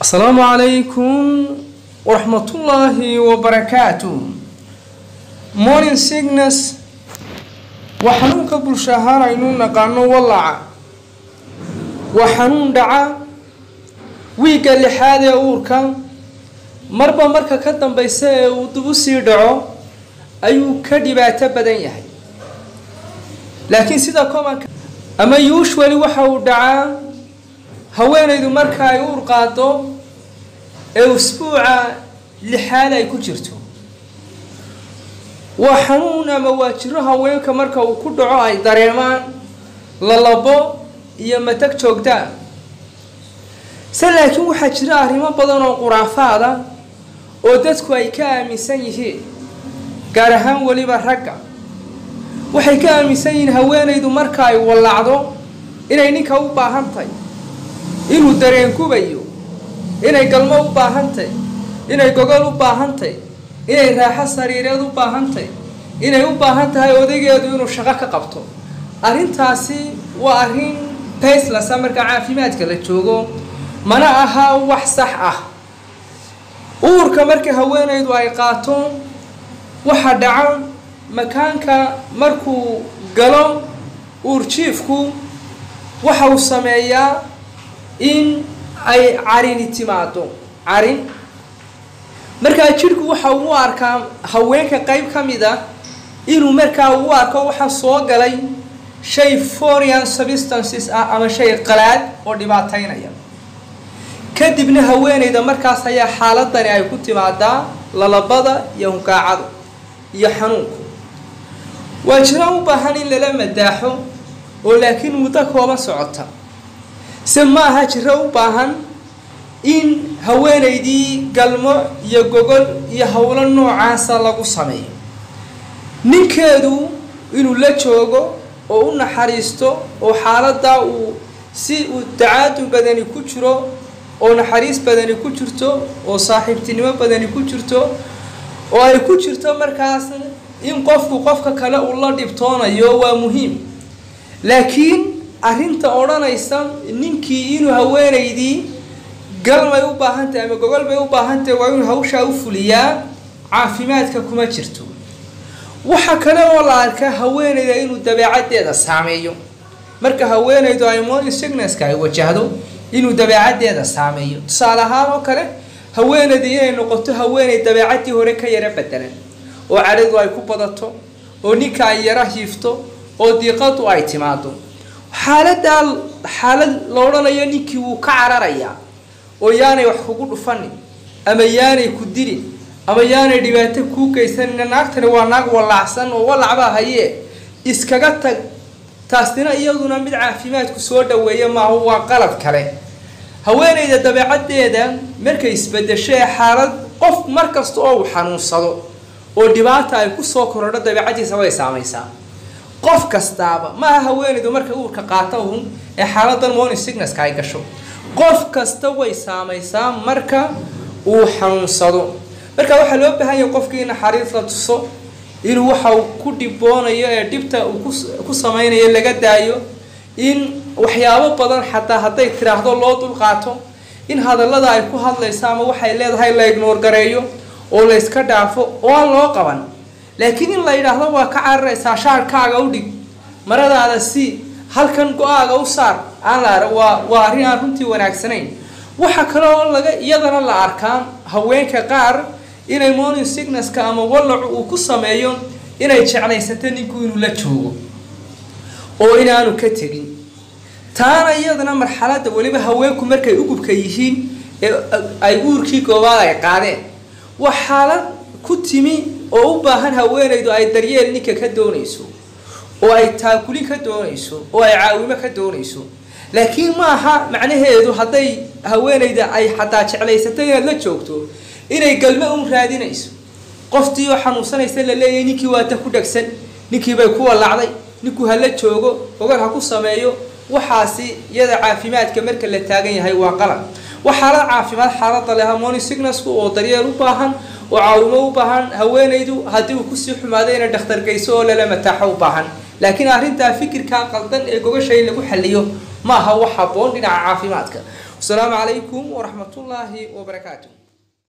asalaamu calaykum waraxmatullaahi wabarakaatu morning sickness waa xanuunka bulsho ahaan aynu naqaano wallaca waa xanuun dhaca wiigga lixaad ee uurka marba marka ka dambaysa ee uu dib u sii dhaco ayuu ka dhibaato badan yahay laakiin sida comanka ama usually waxa uu dhacaa haweenaydu marka ay uur qaado ee usbuuca lixaad ay ku jirto waa xanuun ama waa jiro haweenka marka uu ku dhaco ay dareemaan lalabo iyo matag joogtaa se laakiin waxaa jira arrimo badan oo quraafaada oo dadku ay ka aaminsan yihiin gaar ahaan weliba ragga waxay ka aaminsan yihiin haweenaydu marka ay wallacdo inay ninka u baahan tahay inuu dareengubayo inay galmo u baahantahy inay gogol u baahantahy inay raaxo sariireed u baahantahy inay u baahan tahay odaygeedu inuu shaqo ka qabto arrintaasi waa arrin bayslasa marka caafimaadka la joogo mana aha wax sax ah uurka marka haweenaydu ay qaato waxa dhaca makaanka markuu galo uurjiifku waxa uu sameeyaa in ay carini timaado carin markaa jidhku waxa uu u arkaa haweenka qayb ka mid ah inuu markaa u arko waxa soo galay shay foreign substances ah ama shay qalaad oo dhibaataynaya kadibna haweenayda markaas ayaa xaaladani ay ku timaadaa lalabada iyo hunkaacadu iyo xanuunku waa jiro u baahan in lala madaaxo oo laakiin muddo kooban socota se ma aha jiro u baahan in haweenaydii galmo iyo gogol iyo howlo noocaasa lagu sameeyo ninkeedu inuu la joogo oo u naxariisto oo xaaladaa uu si uu dacaadu badani ku jiro oo naxariis badani ku jirto oo saaxiibtinimo badani ku jirto oo ay ku jirto markaas in qofku qofka kale uu la dhibtoonayo waa muhiim laakiin arrinta odhanaysa ninkii inuu haweenaydii galmay u baahantahay ama gogol bay u baahantahay waa inuu hawshaa u fuliyaa caafimaadka kuma jirto waxa kale oo la arkaa haweenayda inuu dabeecaddeeda saameeyo marka haweenaydu ay morning sicknesska ay wajahdo inuu dabeecaddeeda saameeyo tusaale ahaan oo kale haweenayda inay noqoto haweenay dabeecaddii hore ka yaro bedelan oo cadhadu ay ku badato oo ninka ay yaro hiifto oo diiqadu ay timaado xaaladaa xaalad la odhanayo ninkii wuu ka cararayaa oo yaanay wax kugu dhufanin ama yaanay ku dilin ama yaanay dhibaato kuu geysanin naagtani waa naag wallacsan oo wallacbaa hayee iskaga tag taasina iyaduna mid caafimaadku soo dhaweeya maaha waa qalad kale haweenayda dabeecaddeeda markay isbedesho ee xaalad qof mar kasta oo uu xanuunsado oo dhibaata ay kusoo korodho dabeecaddiisa way saamaysaa qof kastaaba maaha haweenaydu marka uurka qaata un ee xaaladan morning sicknesska ay gasho qof kasta way saamaysaa marka uu xanuunsado marka waxaa loo baahan yahay qofkii naxariis la tuso inuu waxa uu ku dhiboonayo ee dhibta uu ku samaynayo laga daayo in waxyaabo badan xataa hadday tiraahdo loo dulqaato in hadallada ay ku hadlayso ama waxay leedahay la ignoor gareeyo oo la yska dhaafo oo aan loo qaban laakiin in la yidhaahdo waa ka cararaysaa shaarkaaga u dhig maradaada si halkan go-aaga u saar aan la waa waa arrin aan runtii wanaagsanayn waxa kale oo laga iyadana la arkaa haweenka qaar inay morning sicknesska ama wallacu uu ku sameeyo inay jeclaysato ninku inuu la joogo oo inaanu ka tegin taana iyadana marxaladda weliba haweenku markay ugubka yihiin ee ay uurkii goobaad ay qaadeen waa xaalad ku timi oo u baahan haweenaydu ay daryeel ninka ka doonayso oo ay taakulin ka doonayso oo ay caawimo ka doonayso laakiin ma aha macnaheedu hadday haweenayda ay xataa jeclaysato inaad la joogto inay galmo un raadinayso qoftii oo xanuunsanaysa la leeyahay ninkii waata ku dhegsan ninkii bay ku wallacday ninkuu hala joogo ogar ha ku sameeyo waxaasi iyada caafimaadka marka la taagan yahay waa qalad waa xaalad caafimaad xaalada leh morning sicknessku oo daryeel u baahan oo caawimo u baahan haweenaydu haddii uu kusii xumaado inay dhakhtar geyso oo lala mataaxo u baahan laakiin arrintaa fikirkaa qaldan ee gogasha in lagu xaliyo maaha wax habboon dhinaca caafimaadka wasalaamu calaykum waraxmatullaahi wabarakaatu